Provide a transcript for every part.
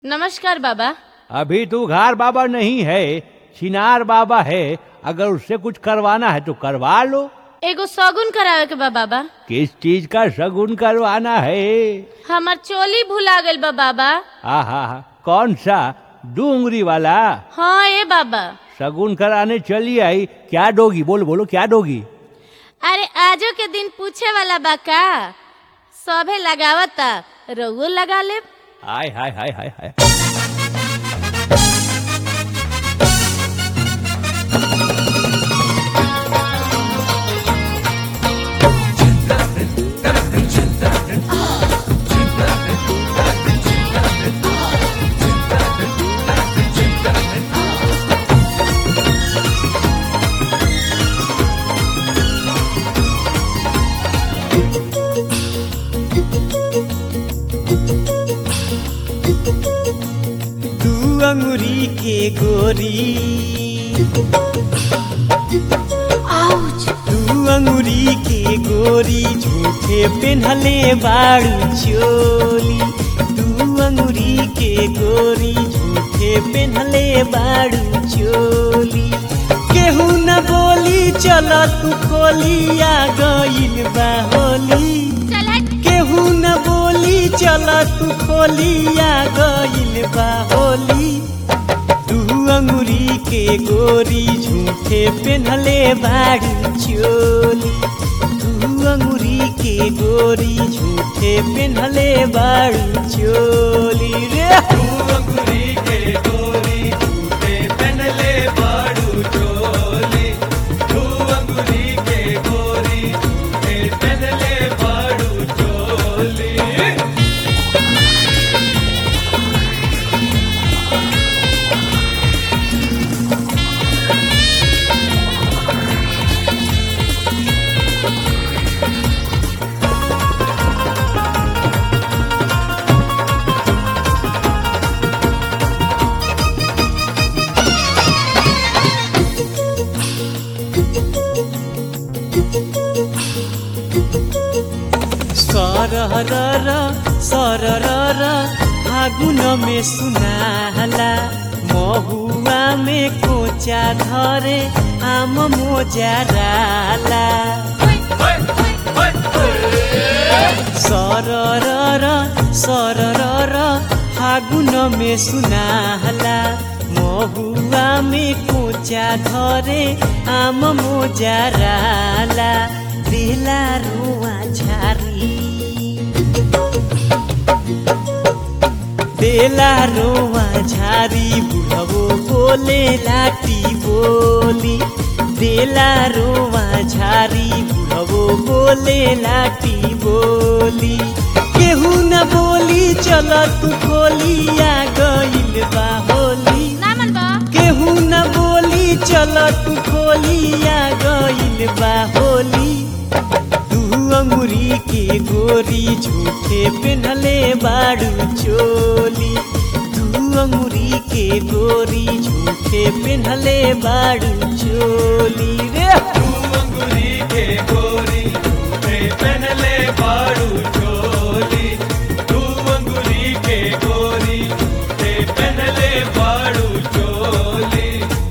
नमस्कार बाबा अभी तू घार बाबा नहीं है छिनार बाबा है अगर उससे कुछ करवाना है तो करवा लो एगो सगुन करावे के बा बाबा किस चीज का शगुन करवाना है हमार चोली भुला गइल बा बाबा आहा हा कौन सा डूंगरी वाला हाँ ए बाबा शगुन कराने चली आई क्या दोगी बोलो बोलो क्या दोगी अरे आजो के दिन पूछे वाला बा का सभे लगावता रउओ लगा ले हाय हाय हाय हाय हाय दू अंगुरी के गोरी दू अंगुरी के गोरी झूठे पेन्हले बाड़ू चोली दू अंगुरी के गोरी झूठे पेन्हले बाड़ू चोली केहू न बोली चल तू खोलिया गइल बा होली केहू न बोली चल तू खोलिया गइल बा होली तू अंगुरी के गोरी झूठे पेन्हले बाड़ी चोली तू अंगुरी के गोरी झूठे पेन्हले बाड़ी चोली रे तू अंगुरी के गोरी झूठे पेन्हले बाड़ू चोली तू अंगुरी के गोरी झूठे पेन्हले बाड़ू चोली सरर सरर फागुन में सुनाला महुआ में कोचा धरे आम मोजाराला सरर सरर फागुन में सुनाला महुआ में कोचा धरे आम मोजाराला बेला रुआ झारी बेला रोवा झारी बुढ़वो बोले लाटी बोली बेला रोवा झारी बुढ़वो बोले लाटी बोली केहू न बोली चल तू खोलिया गइल बा होली केहू न बोली चल तू खोलिया गइल बा होली तू अंगुरी के गोरी झूठे पेन्हले बाड़ू चोली तू अंगुरी के गोरी झूठे पेन्हले बाड़ू चोली रे तू अंगुरी के गोरी झूठे पेन्हले बाड़ू चोली तू अंगुरी के गोरी झूठे पेन्हले बाड़ू चोली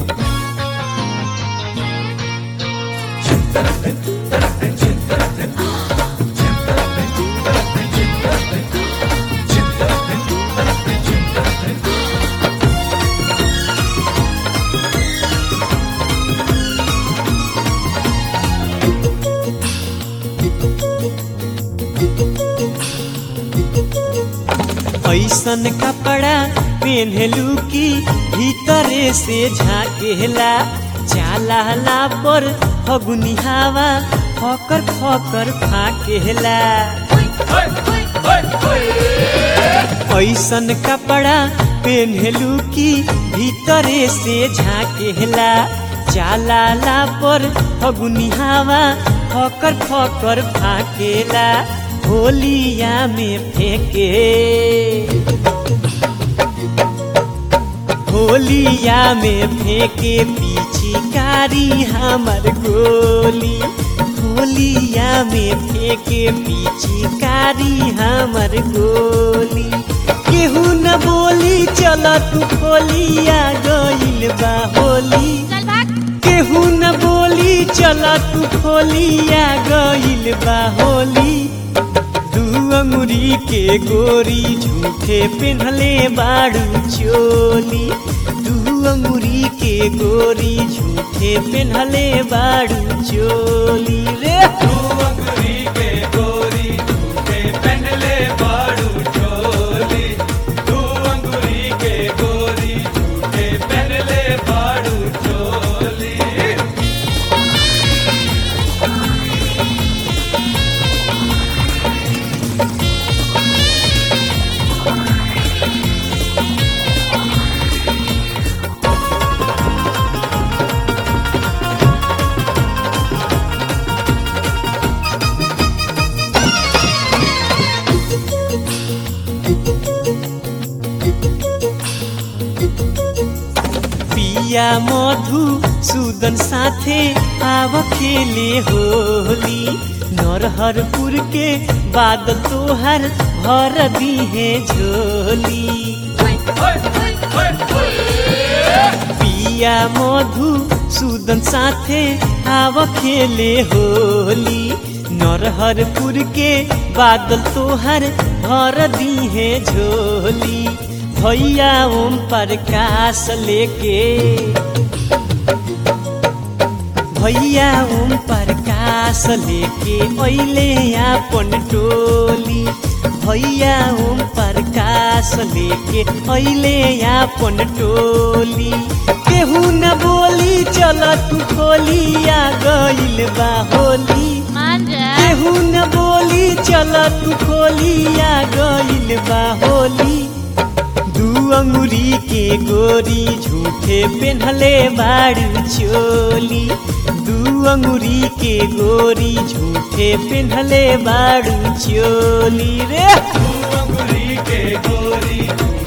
ऐसन कपड़ा पहनलू की भीतरे से झाकेला चालाला पर फगुनी हवा फकर फकर फाकेला ऐसन कपड़ा पहनलू की भीतरे से झाकेला चालाला पर फगुनी हवा फकर फकर फाकेला होलिया में फेंके होलिया में फेंके पिचकारी हमर गोली होलिया में फेंके पिचकारी हमर गोली केहू न बोली बोली चल तू खोलिया गइल बा होली चल भाग केहू न बोली चल तू खोलिया गइल बा होली दू अंगुरी के गोरी झूठे पेन्हले बाड़ू चोली दू अंगुरी के गोरी झूठे पेन्हले बाड़ू चोली रे पिया मधु सुदन साथे आव खेले होली नरहरपुर के बाद तोहर भर दीहे झोली पिया मधु सुदन साथे आव खेले होली नरहरपुर के बादल तोहर भर दीहे झोली भैया ओम प्रकाश लेके भैया ओम प्रकाश लेके अइले आपन टोली भैया ओम प्रकाश लेके अइले आपन टोली केहू न बोली चल तू खोलिया गइल बा होली मान जा केहू न बोली चल तू खोलिया गइल बा होली दू अंगुरी के गोरी झूठे पेन्हले बाड़ू चोली दू अंगुरी के गोरी झूठे पेन्हले बाड़ू चोली रे के गोरी